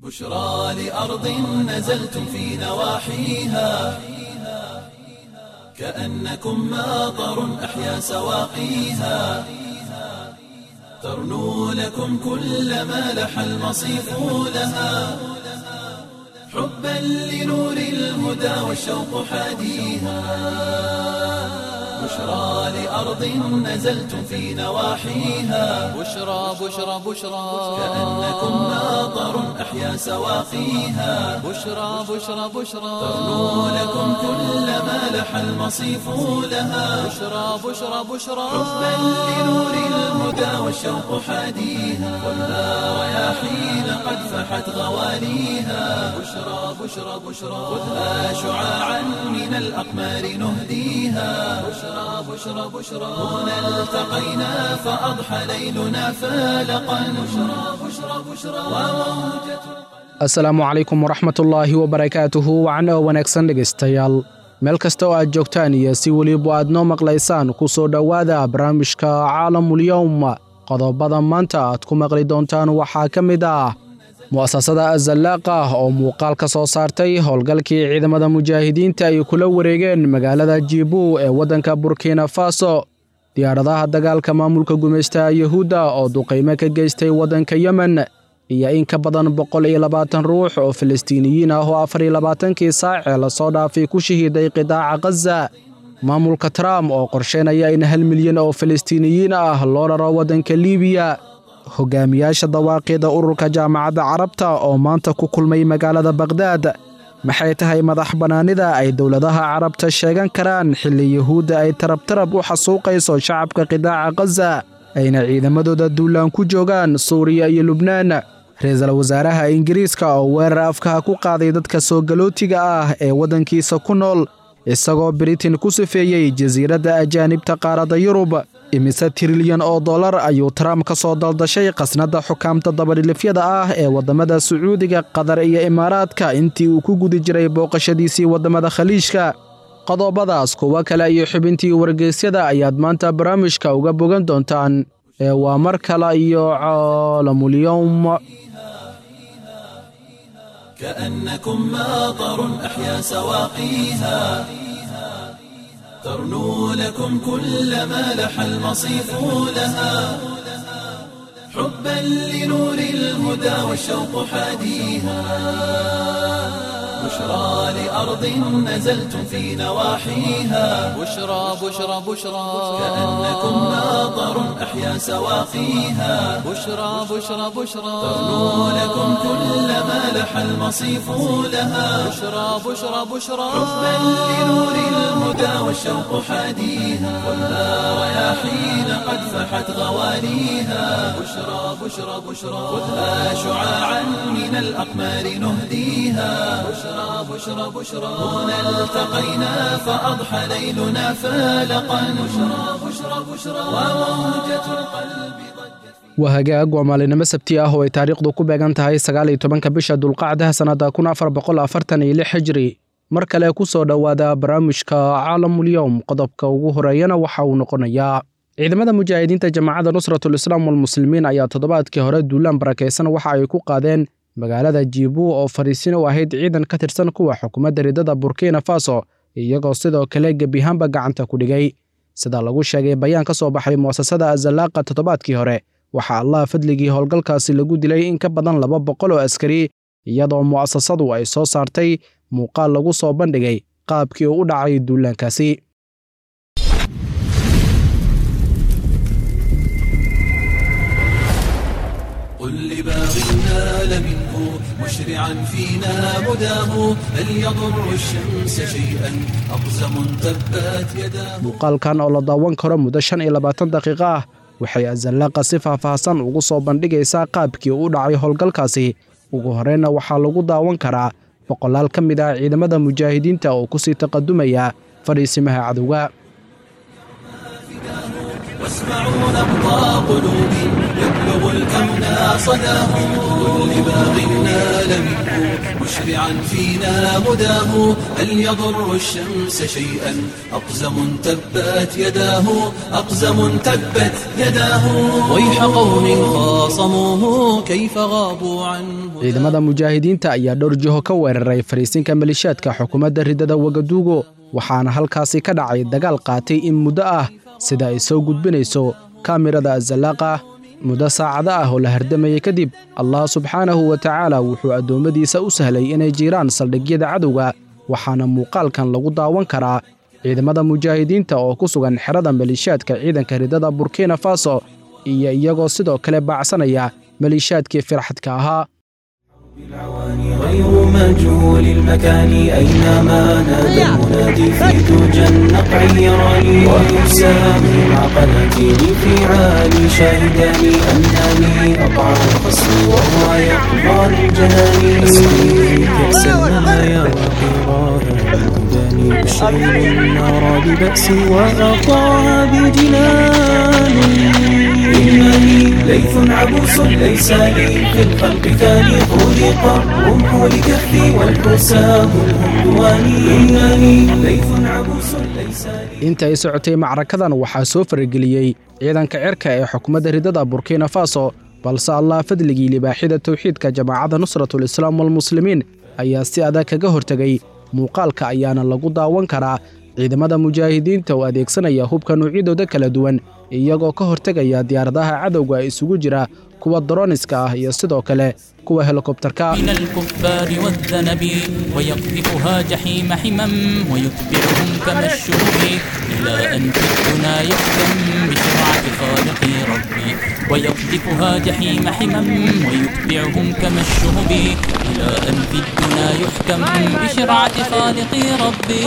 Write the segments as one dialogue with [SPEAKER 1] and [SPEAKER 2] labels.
[SPEAKER 1] بشرى لأرض نزلتم في نواحيها كأنكم ماطر أحيا سواقيها ترنو لكم كل ما لح المصيف لها حبا لنور الهدى والشوق حاديها بشرى لأرض نزلتم في نواحيها
[SPEAKER 2] بشرى بشرى بشرى
[SPEAKER 1] كأنكم ماطر أحيا سواقيها
[SPEAKER 2] بشرى بشرى بشرى
[SPEAKER 1] ترنو لكم كل ما لح المصيف لها
[SPEAKER 2] بشرى بشرى بشرى
[SPEAKER 1] حبا لنور الهدى والشوق حاديها والنار رياحين قد فحت غواليها بشرى بشرى بشرى خذها شعاعا من الأقمار نهديها بشرى بشرى بشرى هنا التقينا فأضحى ليلنا فالقا بشرى بشرى بشرى وموجة
[SPEAKER 3] asalaamu calaykum waraxmatullaahi wabarakaatuhu wacan oo wanaagsan dhegaystayaal meel kasta oo aad joogtaan iyo si weliba aad noo maqlaysaan ku soo dhowaada barnaamijka caalamulyowm qodobada maanta aad ku maqli doontaan waxaa ka mid ah mu'asasada azallaaqa oo muuqaal ka soo saartay howlgalkii ciidamada mujaahidiinta ay kula wareegeen magaalada jibu ee waddanka burkina faso diyaaradaha dagaalka maamulka gumaystaha yuhuudda oo duqaymo ka geystay waddanka yemen iyo in ka badan boqol iyo labaatan ruux oo falastiiniyiin ah oo afar iyo labaatankii saac ee lasoo dhaafay ku shahiiday qidaaca khaza maamulka trump oo qorsheynaya in hal milyan oo falastiiniyiin ah loo raro waddanka liibiya hogaamiyaasha dawaaqida ururka jaamacadda carabta oo maanta ku kulmay magaalada bakhdad maxay tahay madax bannaanida ay dowladaha carabta sheegan karaan xilli yuhuudda ay tarabtarab u xasuuqayso shacabka qidaaca khaza ayna ciidamadooda duulaan ku joogaan suuriya iyo lubnaan ra-iisul wasaaraha ingiriiska oo weerar afkaha ku qaaday dadka soo galootiga ah ee waddankiisa ku nool isagoo britain ku sifeeyey jasiiradda ajaanibta qaaradda yurub imise trilyan oo dollar ayuu trump ka soo daldashay khasnadda xukaamta dabadhilifyada ah ee waddamada sacuudiga qatar iyo imaaraadka intii uu ku gudi jiray booqashadiisii waddamada khaliijka qodobadaas kuwo kale iyo xubintii wargeysyada ayaad maanta barnaamijka uga bogan doontaan ee waa mar kale iyo caalamulyowm
[SPEAKER 1] كأنكم ماطر أحيا سواقيها ترنو لكم كل ما لح المصيف لها حبا لنور الهدى والشوق حاديها بشرى لأرض نزلتم في نواحيها
[SPEAKER 2] بشرى بشرى بشرى
[SPEAKER 1] كأنكم ماطر أحيا سواقيها
[SPEAKER 2] بشرى بشرى بشرى
[SPEAKER 1] ترنو لكم كل ما لح المصيف لها
[SPEAKER 2] بشرى بشرى بشرى
[SPEAKER 1] حبا لنور الهدى والشوق حاديها والنار رياحين قد فحت غواليها بشرى بشرى بشرى خذها شعاعا من الأقمار نهديها بشرى بشرى بشرى هنا التقينا فأضحى ليلنا فالقا بشرى بشرى بشرى وموجة القلب ضجت
[SPEAKER 3] waa hagaag waa maalinimo sabti ah oo ay taariikhdu ku beegan tahay sagaal iyo tobanka bisha dulqacdaha sannadda kun afar boqol afartan iyo lix xijri mar kale ku soo dhowaada barnaamijka caalamulyowm qodobka ugu horeeyana waxa uu noqonayaa ciidamada mujaahidiinta jamaacadda nusratul islaam walmuslimiin ayaa toddobaadkii hore duulaan barakaysan waxa ay ku qaadeen magaalada jibu oo fariisin u ahayd ciidan ka tirsan kuwa xukuumadda ridada burkina faso iyagoo sidoo kale gebiyahaanba gacanta ku dhigay sida lagu sheegay bayaan ka soo baxay mu'asasada azallaaqa toddobaadkii hore waxaa allah fadligii howlgalkaasi lagu dilay in ka badan laba boqol oo askari iyadoo mu'asasadu ay soo saartay muuqaal lagu soo bandhigay qaabkii uu u dhacay duulaankaasi
[SPEAKER 1] قل لباغ نال منه مشرعا فينا مداه هل يضر الشمس شيئا أقزم تبت يداه
[SPEAKER 3] muuqaalkan oo la daawan karo muddo shan iyo labaatan daqiiqo ah waxay azallaaqa si faahfaahsan ugu soo bandhigaysaa qaabkii u dhacay howlgalkaasi ugu horreynna waxaa lagu daawan karaa boqolaal ka mid ah ciidamada mujaahidiinta oo ku sii taqadumaya fadhiisimaha cadowga
[SPEAKER 1] واسمعوا نبض قلوب يبلغ الكون صداه قل لباغ نال منه مشرعا فينا مداه هل يضر الشمس شيئا أقزم تبت يداه أقزم تبت يداه ويح قوم خاصموه كيف غابوا عن
[SPEAKER 3] ciidamada mujaahidiinta ayaa dhowr jiho ka weeraray fariisinka malishaadka xukuumadda riddada wagaduugo waxaana halkaasi ka dhacay dagaal qaatay in muddo ah sida ay soo gudbinayso kaamirada azallaaqa muddo saacado ah oo la hardamayay kadib allah subxaanahu wa tacaala wuxuu addoommadiisa u sahlay inay jiraan saldhigyada cadowga waxaana muuqaalkan lagu daawan karaa ciidamada mujaahidiinta oo ku sugan xerada maliishaadka ciidanka riddada burkina faso iyo iyagoo sidoo kale baacsanaya maliishaadkii firxadka ahaa
[SPEAKER 1] غير مجهول المكان أينما نادى المنادي في دجى النقع يراني ويسامي مع قناتيني في عالي شاهداني أنني أطعم الخصم وهو يقضى الجنان أسقي كأس المنايا وقراها هداني بشعر النار ببأسي وأطاها بجنان إنني ليث عبوس ليس لي في الخلق ثاني خلق الرمح لكفي والحسام الهندوان إنني ليث عبوس ليس لي
[SPEAKER 3] inta ay socotay macrakadan waxaa soo farageliyey ciidanka cirka ee xukuumadda riddada burkina faso balse allah fadligii libaaxida towxiidka jamaacadda nusratul islaam walmuslimiin ayaa si adag kaga hortegay muuqaalka ayaana lagu daawan karaa ciidamada mujaahidiinta oo adeegsanaya hubka noocyadooda kala duwan iyagoo ka hortegaya diyaaradaha cadowga isugu jira kuwa daroniska ah iyo sidoo kale kuwa helikobtarka
[SPEAKER 4] من الكفار والذنب ويقذفها جحيم حمم ويتبعهم كما الشهب إلى أن في الدنا يحكم بشرعة خالق ربي ويقذفها جحيم حمم ويتبعهم كما الشهب إلى أن في الدنا يحكم بشرعة خالق ربي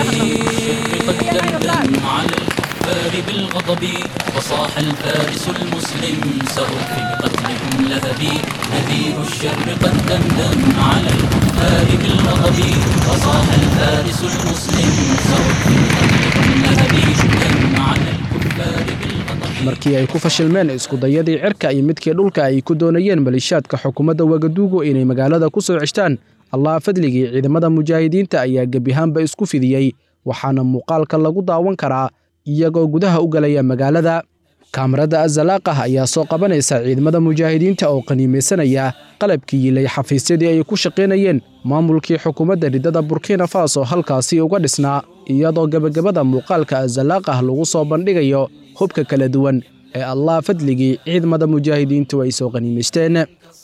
[SPEAKER 4] قد دمدم على الكفار بالغضب وصاح الفارس المسلم سأرخي بقتلكم لهبي نذير الشر قد دمدم على الكفار بالغضب وصاح الفارس المسلم سأرخي بقتلكم لهبي دم على الكفار بالغضب
[SPEAKER 3] markii ay ku fashilmeen iskudayadii cirka iyo midkii dhulka ay ku doonayeen maliishaadka xukuumadda wagaduugo inay magaalada ku soo ceshtaan allah fadligii ciidamada mujaahidiinta ayaa gebihaanba isku fidiyey waxaana muuqaalka lagu daawan karaa iyagoo gudaha u galaya magaalada kaamarada azalaaqah ayaa soo qabanaysa ciidamada mujaahidiinta oo qaniimaysanaya qalabkii yilay xafiisyadii ay ku shaqaynayeen maamulkii xukuumadda riddada burkina faso halkaasi uga dhisnaa iyadoo gebagabada muuqaalka azalaaqah lagu soo bandhigayo hubka kala duwan ee allah fadligii ciidamada mujaahidiintu ay soo qaniimaysteen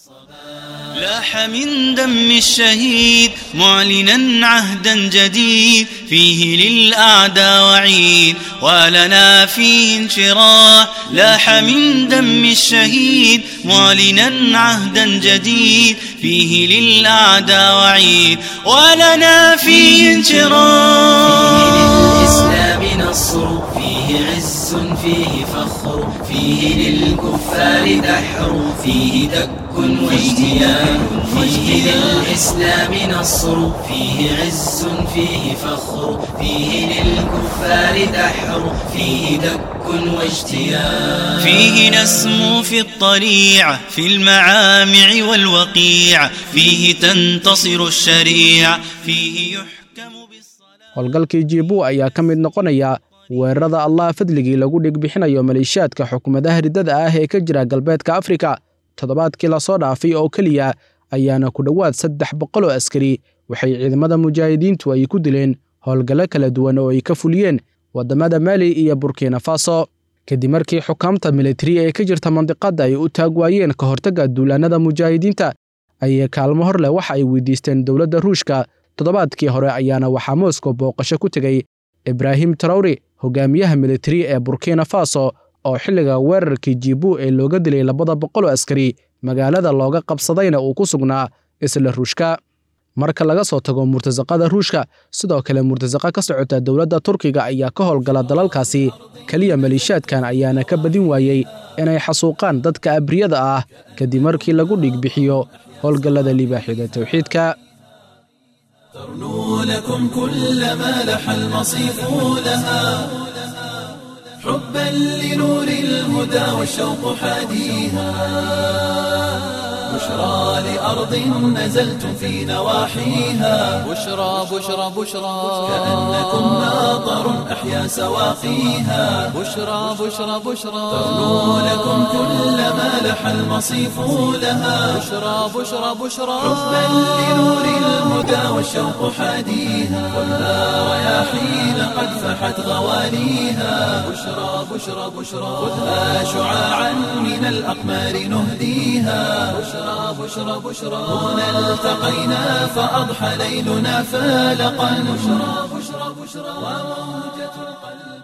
[SPEAKER 5] لاح من دم الشهيد معلنا عهدا جديد فيه للأعداء وعيد ولنا فيه انشراح لاح من دم الشهيد معلنا عهدا جديد فيه للأعداء وعيد ولنا فيه انشراح
[SPEAKER 1] للإسلام نصر فيه عز فيه فخر فيه للكفار دحر فيه دك واجتياح فيه للإسلام نصر فيه عز فيه فخر فيه للكفار دحر فيه دك واجتياح
[SPEAKER 5] فيه نسمو في الطليعة في المعامع والوقيع فيه تنتصر الشريعة فيه يحكم بالصلاة
[SPEAKER 3] howlgalkii jiibu ayaa ka mid noqonaya weerarada allah fadligii lagu dhigbixinayo maliishaadka xukuumadaha riddada ah ee ka jira galbeedka afrika toddobaadkii lasoo dhaafay oo keliya ayaana ku dhowaad saddex boqol oo askari waxay ciidamada mujaahidiintu ay ku dileen howlgallo kala duwan oo ay ka fuliyeen waddamada mali iyo burkina faso kadib markii xukaamta militari ee ka jirta mandiqadda ay u taag waayeen ka hortagga duulaannada mujaahidiinta ayay kaalmo hor leh waxa ay weydiisteen dowladda ruushka toddobaadkii hore ayaana waxaa moscow booqasho ku tegey ibraahim tarawri hogaamiyaha militari ee burkina faso oo xilliga weerarkii jibu ee looga dilay labada boqol oo askari magaalada looga qabsadayna uu ku sugnaa isla ruushka marka laga soo tago murtasaqada ruushka sidoo kale murtasaqa ka socota dowladda turkiga ayaa ka howlgala dalalkaasi keliya maliishaadkan ayaana ka badin waayey inay xasuuqaan dadka abriyada ah kadib markii lagu dhigbixiyo howlgallada libaaxida towxiidka
[SPEAKER 1] ترنو لكم كل ما لح المصيف لها حبا لنور الهدى والشوق حاديها بشرى لأرض نزلتم في نواحيها
[SPEAKER 2] بشرى بشرى بشرى
[SPEAKER 1] كأنكم ماطر أحيا سواقيها
[SPEAKER 2] بشرى بشرى بشرى
[SPEAKER 1] تغنو لكم كل ما لح المصيف لها
[SPEAKER 2] بشرى بشرى بشرى
[SPEAKER 1] حبا لنور الهدى والشوق حاديها خذها رياحين قد فحت غواليها بشرى بشرى بشرى خذها شعاعا من الأقمار نهديها بشرى بشرى بشرى هنا التقينا فأضحى ليلنا فالقا بشرى بشرى بشرى وموجة القلب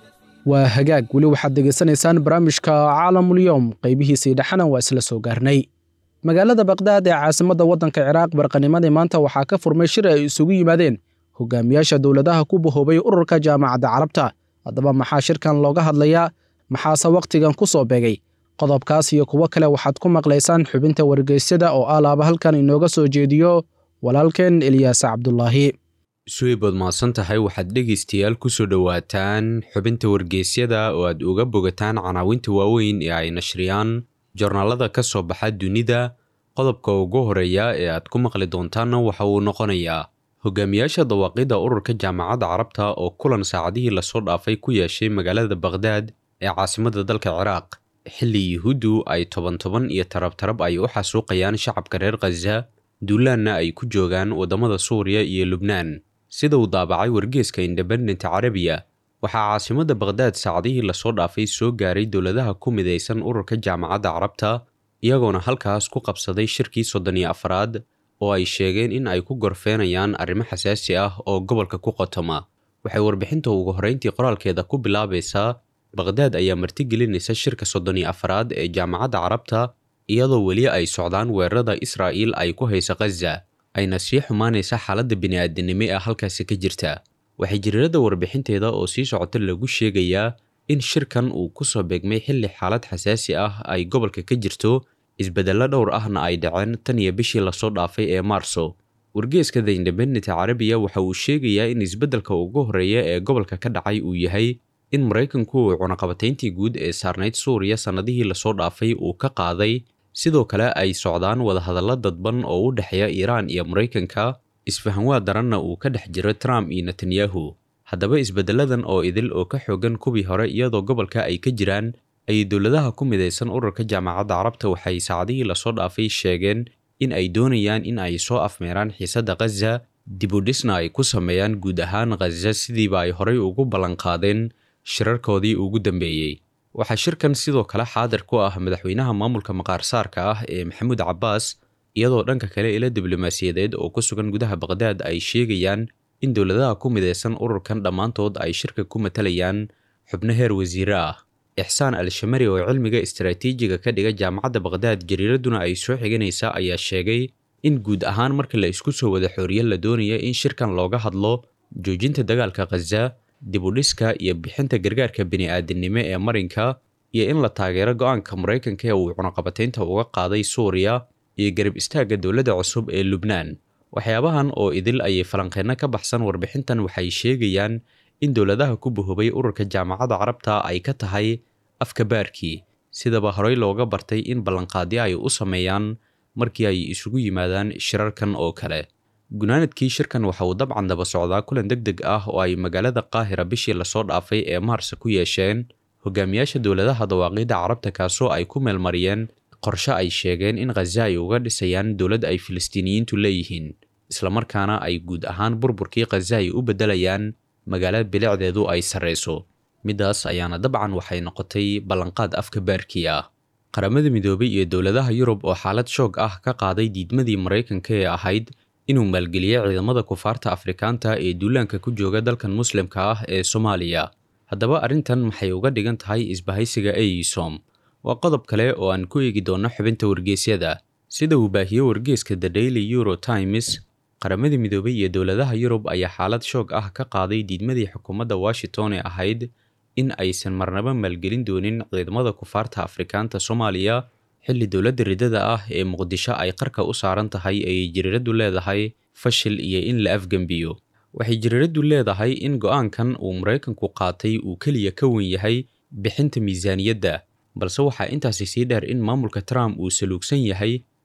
[SPEAKER 3] waa hagaag weli waxaad degeysanaysaan barnaamijka caalamulyoom qaybihiisii dhexana waa isla soo gaarnay magaalada bakdaad ee caasimadda waddanka ciraaq barqanimadii maanta waxaa ka furmay shir ay isugu yimaadeen hogaamiyaasha dowladaha ku bahoobay ururka jaamacadda carabta haddaba maxaa shirkan looga hadlayaa maxaase wakhtigan ku soo beegay qodobkaas iyo kuwo kale waxaad ku maqlaysaan xubinta wargeysyada oo alaaba halkan inooga soo jeediyo walaalkeen eliyaas cabdulaahi
[SPEAKER 6] suweybood mahadsan tahay waxaad dhegaystayaal ku soo dhowaataan xubinta wargeysyada oo aad uga bogataan canaawinta waaweyn ee ay nashriyaan joornaalada ka soo baxa dunida qodobka ugu horeeya ee aad ku maqli doontaanna waxa uu noqonayaa hogaamiyaasha dawaaqidda ururka jaamacadda carabta oo kulan saacadihii lasoo dhaafay ku yeeshay magaalada bakhdad ee caasimadda dalka ciraaq xilli yuhuuddu ay toban toban iyo tarab tarab ay u xasuuqayaan shacabka reer khaza duulaanna ay ku joogaan waddamada suuriya iyo lubnaan sida uu daabacay wargeeska independent carabiya waxaa caasimadda bakhdad saacadihii lasoo dhaafay soo gaaray dowladaha ku midaysan ururka jaamacadda carabta iyagoona halkaas ku qabsaday shirkii soddon iyo afraad oo ay sheegeen in ay ku gorfeenayaan arrimo xasaasi ah oo gobolka ku qotoma waxay warbixinta ugu horrayntii qoraalkeeda ku bilaabaysaa bakhdad ayaa martigelinaysa shirka soddon iyo afraad ee jaamacadda carabta iyadoo weli ay socdaan weerarada israa'iil ay ku haysa khaza ayna sii xumaanaysa xaaladda bini'aadanimo ee halkaasi ka jirta waxay jiriirada warbixinteeda oo sii socota lagu sheegayaa in shirkan uu ku soo beegmay xilli xaalad xasaasi ah ay gobolka ka jirto isbeddello dhowr ahna ay dhaceen tan iyo bishii lasoo dhaafay ee maarso wargeeska the independent carabiya waxa uu sheegayaa in isbeddelka ugu horreeya ee gobolka ka dhacay uu yahay in maraykanku uu cunaqabatayntii guud ee saarnayd suuriya sannadihii lasoo dhaafay uu ka qaaday sidoo kale ay socdaan wadahadallo dadban oo u dhexeeya iiraan iyo maraykanka isfahanwaa daranna uu ka dhex jiro trump iyo netanyahu haddaba isbeddelladan oo idil oo ka xoogan kuwii hore iyadoo gobolka ay ka jiraan ayay dowladaha ku midaysan ururka jaamacadda carabta waxay saacadihii lasoo dhaafay sheegeen in ay doonayaan in ay soo afmeeraan xiisadda khaza dibudhisna ay ku sameeyaan guud ahaan khaza sidiiba ay horay ugu ballanqaadeen shirarkoodii ugu dambeeyey waxaa shirkan sidoo kale xaadir ku ah madaxweynaha maamulka maqaarsaarka ah ee maxamuud cabbaas iyadoo dhanka kale ilo diblomaasiyadeed oo ku sugan gudaha bakhdad ay sheegayaan in dowladaha ku midaysan ururkan dhammaantood ay shirka ku matalayaan xubno heer wasiire ah ixsaan al-shamari oo cilmiga istaraatiijiga ka dhiga jaamacadda bakhdad jariiraduna ay soo xiganaysaa ayaa sheegay in guud ahaan marka la isku soo wada xooriye la doonaya in shirkan looga hadlo joojinta dagaalka khaza dibudhiska iyo bixinta gargaarka bini'aadanimo ee marinka iyo in la taageero go-aanka maraykanka ee uu cunaqabataynta uga qaaday suuriya iyo garab istaagga dowladda cusub ee lubnaan waxyaabahan oo idil ayay falanqeenno ka baxsan warbixintan waxay sheegayaan in dowladaha ku bahoobay ururka jaamacadda carabta ay ka tahay afka baarkii sidaba horey looga bartay in ballanqaadyo ay u sameeyaan markii ay isugu yimaadaan shirarkan oo kale gunaanadkii shirkan waxa uu dabcan daba socdaa kulan deg deg ah oo ay magaalada qaahira bishii lasoo dhaafay ee maarsa ku yeesheen hogaamiyaasha dowladaha dawaaqidda carabta kaasoo ay ku meelmariyeen qorshe ay sheegeen in khaza ay uga dhisayaan dowlad ay filistiiniyiintu leeyihiin islamarkaana ay guud ahaan burburkii khaza ay u beddelayaan magaalo bilicdeedu ay sarrayso middaas ayaana dabcan waxay noqotay ballanqaad afka baarkii ah qaramada midoobay iyo dowladaha yurub oo xaalad shoog ah ka qaaday diidmadii maraykanka ee ahayd inuu maalgeliyo ciidamada kufaarta afrikaanta ee duulaanka ku jooga dalkan muslimka ah ee soomaaliya haddaba arrintan maxay uga dhigan tahay isbahaysiga eisom waa qodob kale oo aan ku eegi doonno xubinta wargeysyada sida uu baahiyo wargeeska the daily euro times qaramada midoobay iyo dowladaha yurub ayaa xaalad shoog ah ka qaaday diidmadii xukuumadda washington ee ahayd in aysan marnaba maalgelin doonin ciidamada kufaarta afrikaanta soomaaliya xilli dowladda ridada ah ee muqdisho ay qarka u saaran tahay ayay jiriiraddu leedahay fashil iyo in la afgembiyo waxay jiriiraddu leedahay in go'aankan uu maraykanku qaatay uu keliya ka wen yahay bixinta miisaaniyadda balse waxaa intaasi sii dheer in maamulka trump uu saluugsan yahay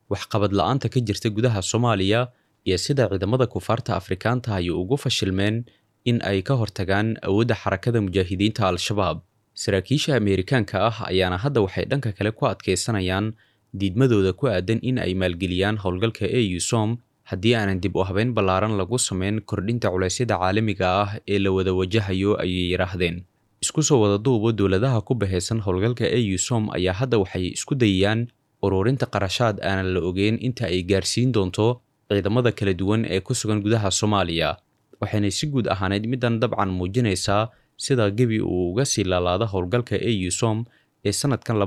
[SPEAKER 6] waxqabad la-aanta ka jirta gudaha soomaaliya iyo sida ciidamada kufaarta afrikaanta ay ugu fashilmeen in ay ka hortagaan awoodda xarakada mujaahidiinta al-shabaab saraakiisha ameerikaanka ah ayaana hadda waxay dhanka kale ku adkaysanayaan diidmadooda ku aadan in ay maalgeliyaan howlgalka au som haddii aanan dib u habeyn ballaaran lagu sameyn kordhinta culeysyada caalamiga ah ee la wada wajahayo ayay yidhaahdeen isku soo wada duubo dowladaha ku bahaysan howlgalka au som ayaa hadda waxay isku dayayaan ururinta qarashaad aanan la ogeyn inta ay gaarsiin doonto ciidamada kala duwan ee ku sugan gudaha soomaaliya waxayna si guud ahaaneyd middan dabcan muujinaysaa sida gebi uu uga sii laalaada howlgalka au som ee sanadkan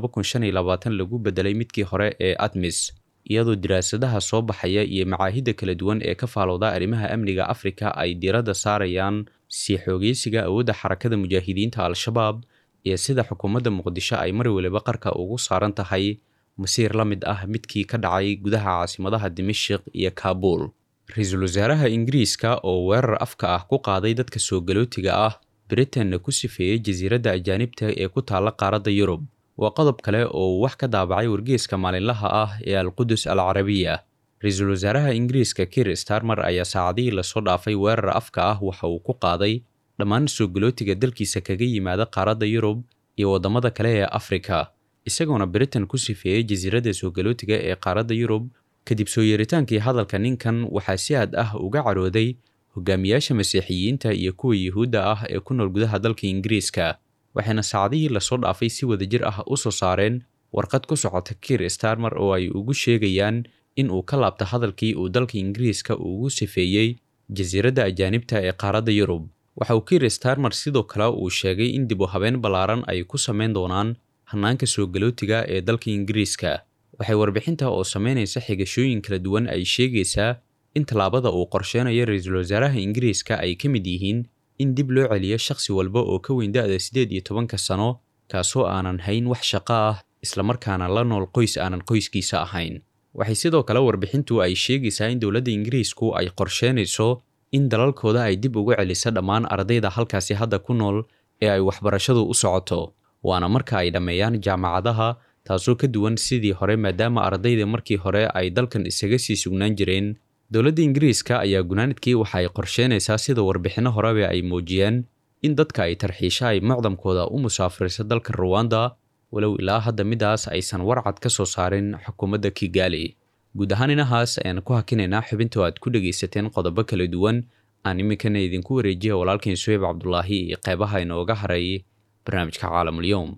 [SPEAKER 6] lagu bedelay midkii hore ee admis iyadoo diraasadaha soo baxaya iyo macaahidda kala duwan ee ka faalowda arrimaha amniga afrika ay diiradda saarayaan sii xoogeysiga awoodda xarakada mujaahidiinta al-shabaab iyo sida xukuumadda muqdisho ay mar waliba qarka ugu saaran tahay masiir la mid ah midkii ka dhacay gudaha caasimadaha dimashik iyo kaabuul ra-iisul wasaaraha ingiriiska oo weerar afka ah ku qaaday dadka soo galootiga ah britainna ku sifeeyey jasiiradda ajaanibta ee ku taalla qaaradda yurub waa qodob kale oo uu wax ka daabacay wargeeska maalinlaha ah ee alqudus al carabiya ra-iisul wasaaraha ingiriiska kir starmer ayaa saacadihii lasoo dhaafay weerar afka ah waxa uu ku qaaday dhammaan soo galootiga dalkiisa kaga yimaada qaaradda yurub iyo waddamada kale ee afrika isagoona britain ku sifeeyey jasiiradda soo galootiga ee qaaradda yurub kadib soo yeeritaankii hadalka ninkan waxaa si aad ah uga carooday hogaamiyaasha masiixiyiinta iyo kuwa yuhuudda ah ee ku nool gudaha dalka ingiriiska waxayna saacadihii lasoo dhaafay si wadajir ah u soo saareen warqad ku socota kir starmer oo ay ugu sheegayaan in uu ka laabta hadalkii uu dalka ingiriiska ugu sifeeyey jasiiradda ajaanibta ee qaaradda yurub waxa uu kir starmer sidoo kale uu sheegay in dib u habeen ballaaran ay ku samayn doonaan hannaanka soo galootiga ee dalka ingiriiska waxay warbixinta oo samaynaysa xigashooyin kala duwan ay sheegaysaa in tallaabada uu qorsheynayo ra-iisul wasaaraha ingiriiska ay ka mid yihiin in dib loo celiyo shakhsi walba oo ka weyn da-da siddeed iyo tobanka sano kaasoo aanan hayn wax shaqo ah islamarkaana la nool qoys aanan qoyskiisa ahayn waxay sidoo kale warbixintu ay sheegaysaa in dowladda ingiriisku ay qorsheynayso in dalalkooda ay dib ugu celiso dhammaan ardayda halkaasi hadda ku nool ee ay waxbarashadu u socoto waana marka ay dhammeeyaan jaamacadaha taasoo ka duwan sidii hore maadaama ardayda markii hore ay dalkan isaga sii sugnaan jireen dowladda ingiriiska ayaa gunaanadkii waxa ay qorsheynaysaa sida warbixinno horeba ay muujiyeen in dadka ay tarxiisha ay mucdamkooda u musaafiriso dalka ruwanda walow ilaa hadda midaas aysan warcad ka soo saarin xukuumadda kigaali guud ahaan inahaas ayaan ku hakinaynaa xubinta oo aad ku dhegaysateen qodobo kala duwan aan iminkana idinku wareejiya walaalkiin suheyb cabdulaahi iyo qeybaha inooga haray barnaamijka caalamulyoom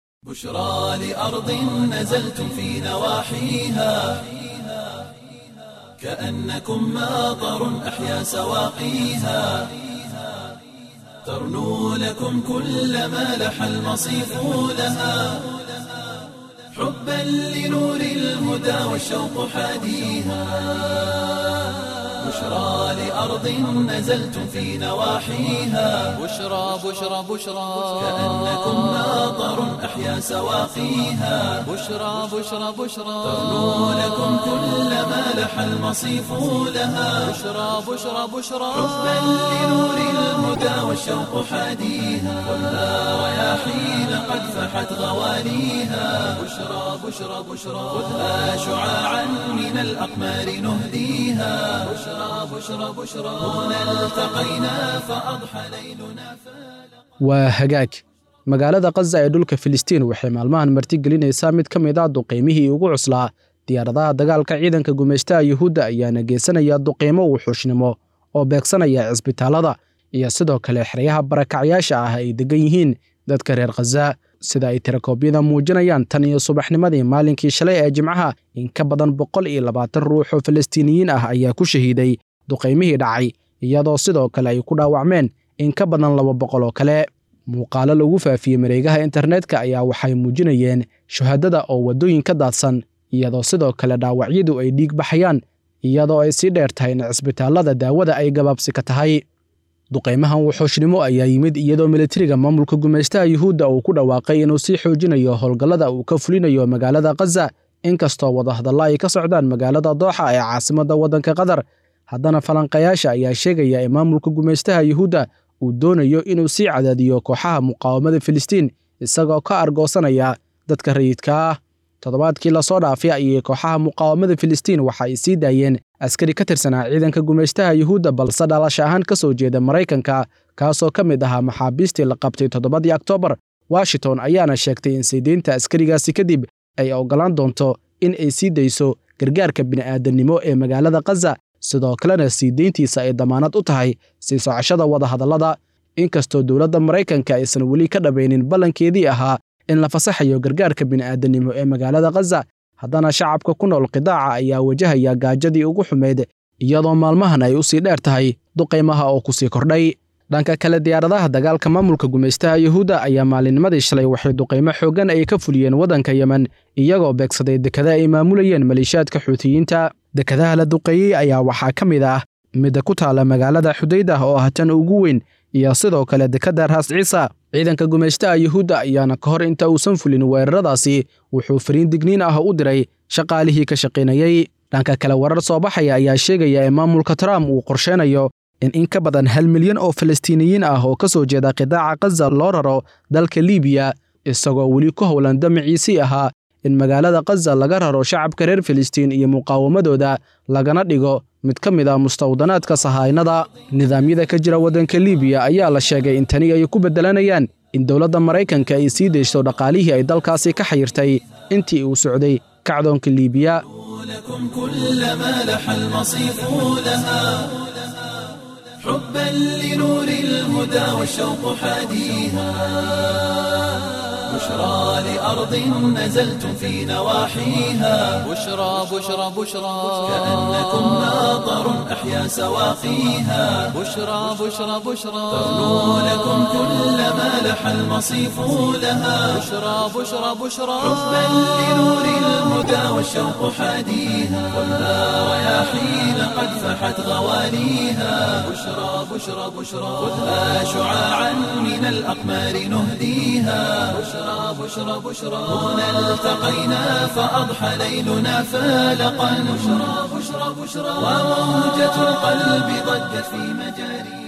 [SPEAKER 1] بشرى لأرض نزلتم في نواحيها كأنكم ماطر أحيا سواقيها ترنو لكم كل ما لح المصيف لها حبا لنور الهدى والشوق حاديها بشرى لأرض نزلتم في نواحيها
[SPEAKER 2] بشرى بشرى بشرى
[SPEAKER 1] كأنكم ماطر أحيا سواقيها
[SPEAKER 2] بشرى بشرى بشرى
[SPEAKER 1] ترنو لكم كل ما لح المصيف لها
[SPEAKER 2] بشرى بشرى بشرى
[SPEAKER 1] حبا لنور الهدى والشوق حاديها خذها رياحين قد فحت غواليها بشرى بشرى بشرى خذها شعاعا من الأقمار نهديها بشرى بشرى بشرى هنا التقينا فأضحى ليلنا فلا
[SPEAKER 3] waa hagaag magaalada kaza ee dhulka filistiin waxay maalmahan martigelinaysaa mid ka mid ah duqiymihii ugu cuslaa diyaaradaha dagaalka ciidanka gumaystaha yuhuudda ayaana geysanaya duqiimo wuxuushnimo oo beegsanaya cisbitaalada iyo sidoo kale xeryaha barakacyaasha ah ay degan yihiin dadka reer khaza sida ay tirakoobyada muujinayaan tan iyo subaxnimadii maalinkii shalay ee jimcaha in ka badan boqol iyo labaatan ruux oo falastiiniyiin ah ayaa ku shahiiday duqaymihii dhacay iyadoo sidoo kale ay ku dhaawacmeen in ka badan laba boqol oo kale muuqaalo lagu faafiyey mareegaha internetka ayaa waxay muujinayeen shuhadada oo waddooyin ka daadsan iyadoo sidoo kale dhaawacyadu ay dhiig baxayaan iyadoo ay sii dheer tahay in cisbitaallada daawada ay gabaabsi ka tahay duqaymahan wuxuushnimo ayaa yimid iyadoo militariga maamulka gumaystaha yuhuudda uu ku dhawaaqay inuu sii xoojinayo howlgallada uu ka fulinayo magaalada khaza inkastoo wadahadalla ay ka socdaan magaalada dooxa ee caasimadda waddanka qatar haddana falanqayaasha ayaa sheegaya in maamulka gumaystaha yuhuudda uu doonayo inuu sii cadaadiyo kooxaha muqaawamada filistiin isagoo ka argoosanaya dadka rayidka ah toddobaadkii lasoo dhaafay ayay kooxaha muqaawamada filistiin waxa ay sii daayeen askari ka tirsanaa ciidanka gumaystaha yuhuudda balse dhalasha ahaan ka soo jeeda maraykanka kaasoo ka mid ahaa maxaabiistii la qabtay toddobadii oktoobar washington ayaana sheegtay in siideynta askarigaasi kadib ay oggolaan doonto in ay sii dayso gargaarka bini'aadannimo ee magaalada khaza sidoo kalena sii deyntiisa ay damaanad u tahay sii socoshada wadahadallada inkastoo dowladda maraykanka aysan weli ka dhabaynin ballankeedii ahaa in la fasaxayo gargaarka bini'aadannimo ee magaalada khaza haddana shacabka ku nool qidaaca ayaa wajahaya gaajadii ugu xumayd iyadoo maalmahan ay u sii dheer tahay duqaymaha oo ku sii kordhay dhanka kale diyaaradaha dagaalka maamulka gumaystaha yuhuudda ayaa maalinnimadii shalay waxay duqaymo xooggan ay ka fuliyeen waddanka yemen iyagoo beegsaday dekada ay maamulayeen maleeshiyaadka xuutiyiinta dekadaha la duqeeyey ayaa waxaa ka mid ah midda ku taala magaalada xudaydah oo ah tan ugu weyn iyo sidoo kale dekadda raas ciisa ciidanka gumaystaha yuhuudda ayaana ka hor inta uusan fulin weeraradaasi wuxuu fariin digniin ah u diray shaqaalihii ka shaqaynayey dhanka kale warar soo baxaya ayaa sheegaya in maamulka trump uu qorsheynayo in in ka badan hal milyan oo falastiiniyiin ah oo ka soo jeeda qidaaca khaza loo raro dalka liibiya isagoo weli ku howlan damaciisii ahaa in magaalada khaza laga raro shacabka reer filistiin iyo muqaawamadooda lagana dhigo mid ka mid ah mustawdanaadka sahaynada nidaamyada ka jira waddanka liibiya ayaa la sheegay in tani ay ku beddelanayaan in dowladda maraykanka ay sii deysto dhaqaalihii ay dalkaasi ka xayirtay intii uu socday kacdoonka liibiya
[SPEAKER 1] لكم كل ما لح المصيف لها حبا لنور الهدى والشوق حاديها بشرى لأرض نزلتم في نواحيها
[SPEAKER 2] بشرى بشرى بشرى
[SPEAKER 1] كأنكم ماطر أحيا سواقيها
[SPEAKER 2] بشرى بشرى بشرى
[SPEAKER 1] تغنو لكم كل ما لح المصيف لها
[SPEAKER 2] بشرى بشرى بشرى
[SPEAKER 1] حبا لنور الهدى والشوق حاديها خذها رياحين قد فحت غواليها بشرى بشرى بشرى خذها شعاعا من الأقمار نهديها بشرى بشرى بشرى هنا التقينا فأضحى ليلنا فالقا بشرى بشرى بشرى وموجة القلب ضجت في مجاريها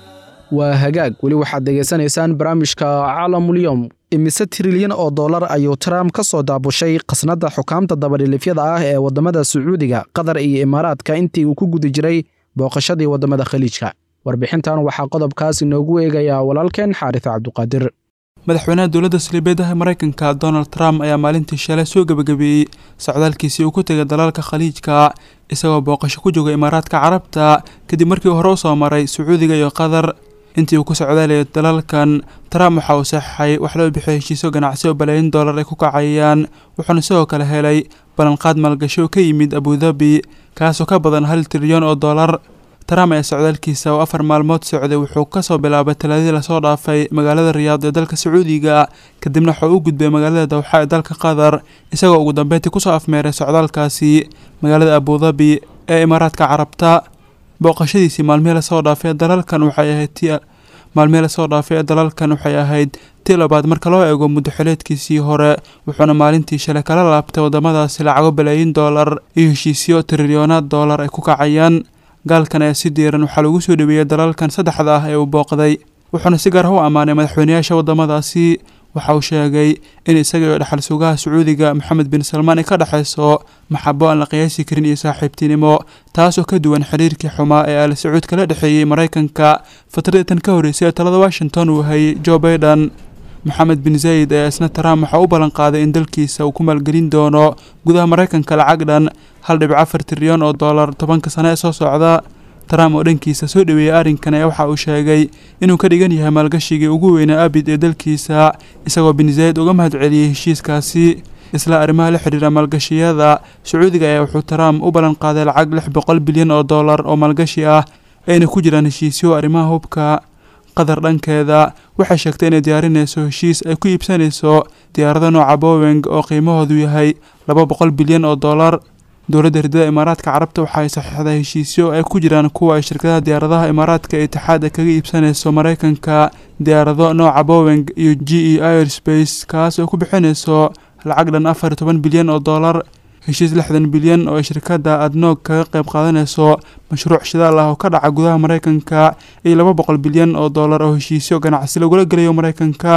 [SPEAKER 3] waa hagaag weli waxaad degaysanaysaan barnaamijka caalamulyoom imise trilyan oo dollar ayuu trump ka soo daabushay khasnadda xukaamta dabadhilifyada ah ee waddamada sacuudiga qatar iyo imaaraadka intii uu ku guda jiray booqashadii waddamada khaliijka warbixintan waxaa qodobkaas inoogu eegayaa walaalkeen xaaris cabduqaadir
[SPEAKER 7] madaxweynaha dowladda saldhibeedaha maraykanka donald trump ayaa maalintii shalay soo gebagabeeyey socdaalkiisii uu ku tegay dalalka khaliijka isagoo booqasho ku jooga imaaraadka carabta kadib markii hore u soo maray sacuudiga iyo qatar intii uu ku socdaalayay dalalkan trump waxa uu saxeixay wax loo bixiyo heshiisyo ganacsi oo balaayin dollar ay ku kacayaan wuxuuna sidoo kale helay ballanqaad maalgashi oo ka yimid abudabi kaasoo ka badan hal trilyan oo dollar trump ayaa socdaalkiisa oo afar maalmood socday wuxuu kasoo bilaabay talaadii lasoo dhaafay magaalada riyaad ee dalka sacuudiga kadibna wuxuu u gudbay magaalada dawxa ee dalka qatar isagoo ugu dambeyntii kusoo afmeeray socdaalkaasi magaalada abudabi ee imaaraadka carabta booqashadiisii maalmihii lasoo dhaafay dalalkan waxay ahayd ti maalmihii lasoo dhaafay ee dalalkan waxay ahayd tii labaad marka loo eego muddo xileedkiisii hore wuxuuna maalintii shalay kala laabtay waddamadaasi lacago balaayin dollar iyo heshiisyo trilyonaad dollar ay ku kacayaan gaalkan ayaa si diiran waxaa lagu soo dhaweeyey dalalkan saddexda ah ee uu booqday wuxuuna si gaar ah u ammaanay madaxweynayaasha waddamadaasi waxa uu sheegay in isaga iyo dhexal sugaha sacuudiga moxamed bin salmaan ay ka dhexayso maxabo aan la qiyaasi karin iyo saaxiibtinimo taasoo ka duwan xiriirkii xumaa ee al sacuud kala dhexeeyey maraykanka fatradii tan ka horreysay ee talada washington uu hayay joe baiden moxamed bin zayid ee isna trump waxaa u ballanqaaday in dalkiisa uu ku maalgelin doono gudaha maraykanka lacag dhan hal dhibic afar trilyan oo dollar tobanka sano ee soo socda trump oo dhankiisa soo dhaweeyey arrinkan ee waxa uu sheegay inuu ka dhigan yahay maalgashigii ugu weynaa abid ee dalkiisa isagoo bin zayid uga mahad celiyey heshiiskaasi isla arrimaha la xidhiira maalgashiyada sacuudiga ayaa wuxuu trump u ballanqaaday lacag lix boqol bilyan oo dollar oo maalgashi ah ayna ku jiraan heshiisyo arrimaha hubka qatar dhankeeda waxay sheegtay inay diyaarinayso heshiis ay ku iibsanayso diyaarado nooca boweng oo qiimahoodu yahay laba boqol bilyan oo dollar dowladda hirdada imaaraadka carabta waxa ay saxiixday heshiisyo ay ku jiraan kuwa ay shirkadaha diyaaradaha imaaraadka itixaad ay kaga iibsanayso maraykanka diyaarado nooca boweng iyo g e airspace kaas oo ku bixinayso lacag dhan afar iyo toban bilyan oo dollar heshiis lixdan bilyan oo ay shirkadda adnoog kaga qayb qaadanayso mashruuc shidaal ah oo ka dhaca gudaha maraykanka iyo laba boqol bilyan oo dollar oo heshiisyo ganacsi lagula gelayo maraykanka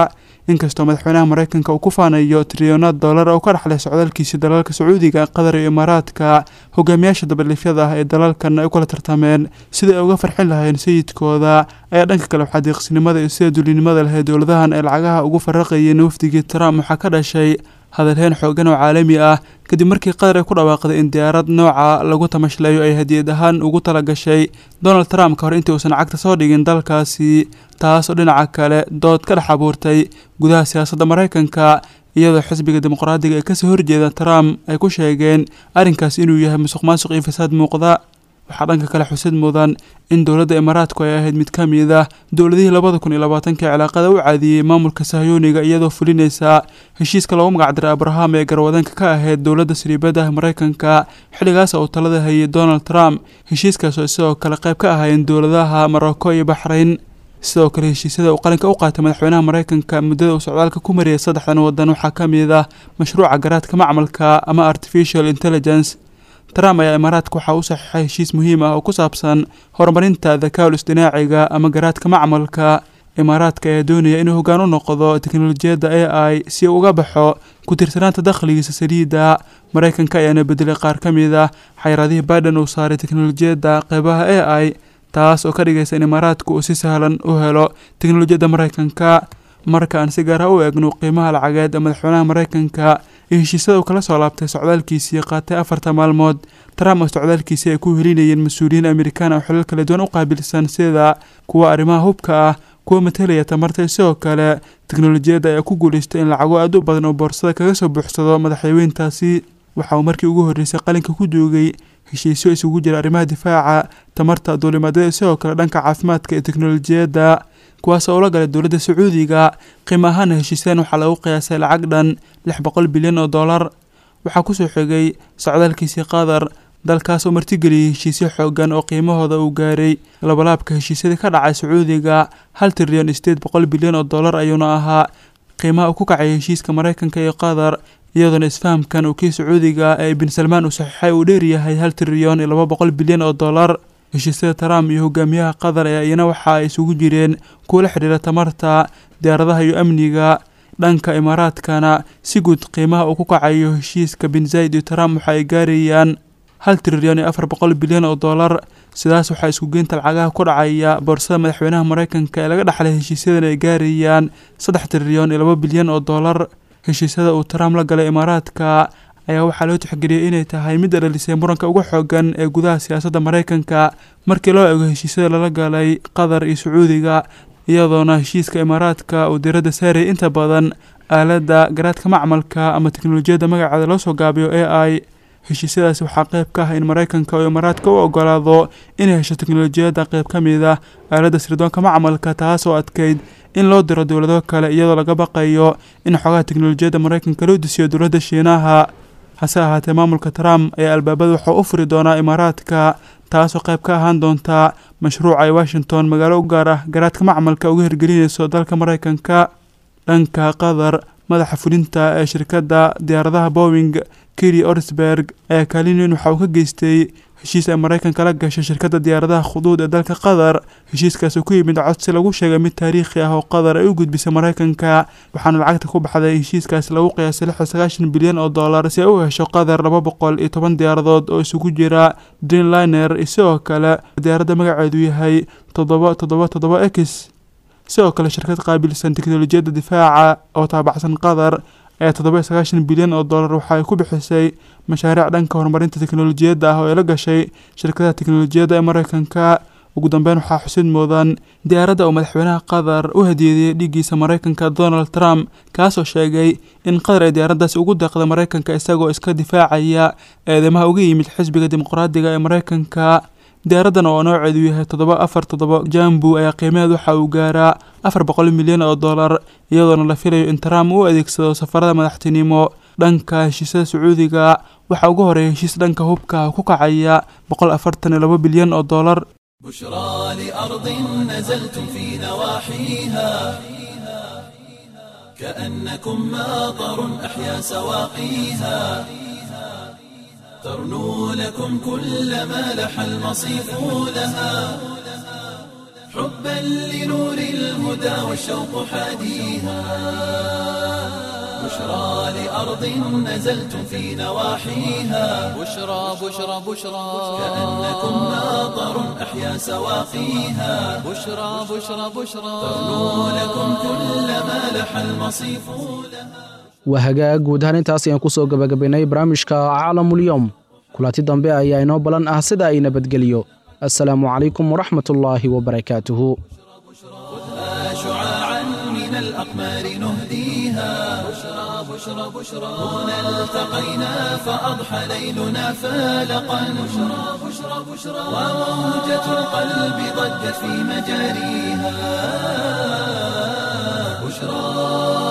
[SPEAKER 7] inkastoo madaxweynaha maraykanka uu ku faanayo trilyonaad dollar oo ka dhexlay socdaalkiisii dalalka sacuudiga qatar iyo imaaraadka hogaamiyaasha dabadhiifyada ah ee dalalkan ay u kala tartameen sida ay uga farxin lahayn sayidkooda ayaa dhanka kale waxaa deeqsinimada iyo sida dulinimada leh dowladahan ay lacagaha ugu faraqayeen wafdigii trump waxaa ka dhashay hadalheen xoogan oo caalami ah kadib markii qatar ay ku dhawaaqday in diyaarad nooca lagu tamashlayo ay hadiyad ahaan ugu tala gashay donald trump ka hor intii uusan cagta soo dhigin dalkaasi taas oo dhinaca kale dood ka dhex abuurtay gudaha siyaasadda maraykanka iyadoo xisbiga dimuqraadiga ee kasoo horjeeda trump ay ku sheegeen arrinkaas inuu yahay musuq maasuq iyo fasaad muuqda waxaa dhanka kale xusid mudan in dowladda imaaraadku ay ahayd mid ka mid ah dowladihii labada kun iyo labaatanka cilaaqada u caadiyey maamulka sahyooniga iyadoo fulinaysa heshiiska loogu magacdiray abraham ee garwadanka ka ahayd dowladda sariibadaha maraykanka xilligaas uu talada hayay donald trump heshiiskaasoo sidoo kale qayb ka ahaayeen dowladaha morocco iyo baxrayn sidoo kale heshiisyada uu qalinka u qaatay madaxweynaha maraykanka muddada uu socdaalka ku mariyay saddexdan waddan waxaa ka mid ah mashruuca garaadka macmalka ama artificial intelligence trump ayaa imaaraadka waxaa u saxiixay heshiis muhiim ah oo ku saabsan horumarinta dakaal isdinaaciga ama garaadka macmalka imaaraadka ayaa doonaya inuu hoggaan u noqdo teknolojiyadda a i si uu uga baxo ku tirsanaanta dakhligiisa saliidda maraykanka ayaana bedelay qaar ka mid ah xayraadihii biden uu saaray teknolojiyadda qeybaha a i taas oo ka dhigaysa in imaaraadku uu si sahlan u helo teknolojiyadda maraykanka marka aan si gaara u eegno qiimaha lacageed ee madaxweynaha maraykanka iyo heshiisyada uu kala soo laabtay socdaalkiisii qaatay afarta maalmood trump oo socdaalkiisii ay ku helinayeen mas-uuliyiin amerikaan oo xilal kala duwan u qaabilsan sida kuwa arrimaha hubka ah kuwa matelaya tamarta sidoo kale teknolojiyadda ayaa ku guulaystay in lacago aad u badan oo boorsada kaga soo buuxsado madaxweyntaasi waxa uu markii ugu horreysay qalinka ku duugay heshiisyo isugu jira arrimaha difaaca tamarta duulimaadada sidoo kale dhanka caafimaadka iyo teknolojiyadda kuwaas oo ula galay dowladda sacuudiga qiimo ahaana heshiisyadan waxaa lagu qiyaasay lacag dhan lix boqol bilyan oo dollar waxaa kusoo xigay socdaalkiisii qatar dalkaas oo martigeliyey heshiisyo xoogan oo qiimahooda uu gaaray labalaabka heshiisyadii ka dhacay sacuudiga hal trilyan sideed boqol bilyan oo dollar ayuuna ahaa qiimaha uu ku kacay heshiiska maraykanka iyo qatar iyadoona isfahamkan uu kii sacuudiga ee bin salmaan uu saxiixay uu dheeryahay hal trilyan iyo laba boqol bilyan oo dollar heshiisyada trump iyo hogaamiyaha qatar ee iyana waxa ay isugu jireen kuwa la xidhiira tamarta diyaaradaha iyo amniga dhanka imaaraadkana si guud qiimaha uu ku kacayo heshiiska bin zayd iyo trump waxa ay gaarayaan hal trilyan iyo afar boqol bilyan oo dollar sidaas waxaa iskugeynta lacagaha ku dhacaya boorsada madaxweynaha maraykanka ee laga dhexlay heshiisyadan ay gaarayaan saddex trilyan iyo laba bilyan oo dollar heshiisyada uu trump la galay imaaraadka ayaa waxaa loo tixgeliyey inay tahay midda dhalisay muranka ugu xoogan ee gudaha siyaasadda maraykanka markii loo eego heshiisyada lala galay qatar iyo sacuudiga iyadoona heshiiska imaaraadka uu diradda saarayay inta badan aaladda garaadka macmalka ama teknolojiyadda magaceeda loo soo gaabiyo a i heshiisyadaasi waxaa qayb ka ah in maraykanka oo imaaraadka u ogolaado inay hesho teknolojiyadda qayb ka mid ah aaladda sirdoonka macmalka taas oo adkeyd in loo diro dowlado kale iyadoo laga baqayo in xogaha teknolojiyadda maraykanka loo disiyo dowladda shiinaha hase ahaatee maamulka trump ayaa albaabada waxuu u furi doonaa imaaraadka taasoo qayb ka ahaan doonta mashruuca ay washington magaalo u gaar ah garaadka macmalka uga hirgelinayso dalka maraykanka dhanka qatar madaxa fulinta ee shirkadda diyaaradaha bowing kiri orsberg ayaa kaalin weyn waxa uu ka geystay heshiis ay maraykanka la gashay shirkadda diyaaradaha khuduud ee dalka qatar heshiiskaas oo ku yimid codsi lagu sheegay mid taariikhi ah oo qatar ay u gudbisay maraykanka waxaana lacagta ku baxday heshiiskaas lagu qiyaasay lix iyo sagaashan bilyan oo dollar si ay u hesho qatar laba boqol iyo toban diyaaradood oo isugu jira dreamliner iyo sidoo kale diyaaradda magaceedu yahay toddoba toddoba toddoba x sidoo kale shirkad qaabilsan teknolojiyadda difaaca oo taabacsan qatar ayaa toddoba iyo sagaashan bilyan oo dollar waxa ay ku bixisay mashaariic dhanka horumarinta teknolojiyadda ah oo ay la gashay shirkadaha teknolojiyadda ee maraykanka ugu dambeyn waxaa xusid mudan diyaaradda uu madaxweynaha qatar u hadiyeeyey dhiiggiisa maraykanka donald trump kaasoo sheegay in qatar ay diyaaraddaasi ugu deeqda maraykanka isagoo iska difaacaya eedeymaha uga yimid xisbiga dimuqraadiga ee maraykanka diyaaraddan oo nooceedu yahay toddoba afar toddoba jambu ayaa qiimaheed waxa uu gaaraa afar boqol milyan oo dollar iyadoona la filayo in trump uu adeegsado safarada madaxtinimo dhanka heshiisyada sacuudiga waxaa ugu horeeya heshiis dhanka hubka ku kacaya boqol afartan iyo laba bilyan oo dollar
[SPEAKER 1] بشرى لأرض نزلتم في نواحيها كأنكم ماطر أحيا سواقيها ترنو لكم كل ما لح المصيف لها حبا لنور الهدى والشوق حاديها بشرى لأرض نزلتم في نواحيها
[SPEAKER 2] بشرى بشرى بشرى
[SPEAKER 1] كأنكم ناظر أحيا سواقيها
[SPEAKER 2] بشرى بشرى بشرى
[SPEAKER 1] تغنو لكم كل ما لح المصيف لها
[SPEAKER 3] waa hagaag guud ahaan intaas ayaan ku soo gebagabaynay barnaamijka caalamulyoom kulanti dambe ayaa inoo balan ah sida ay nabadgeliyo assalaamu calaykum waraxmatullaahi wabarakaatuhu
[SPEAKER 1] خذها شعاعا من الأقمار نهديها بشرى بشرى بشرى هنا التقينا فأضحى ليلنا فالقا بشرى بشرى بشرى وموجة القلب ضجت في مجاريها بشرى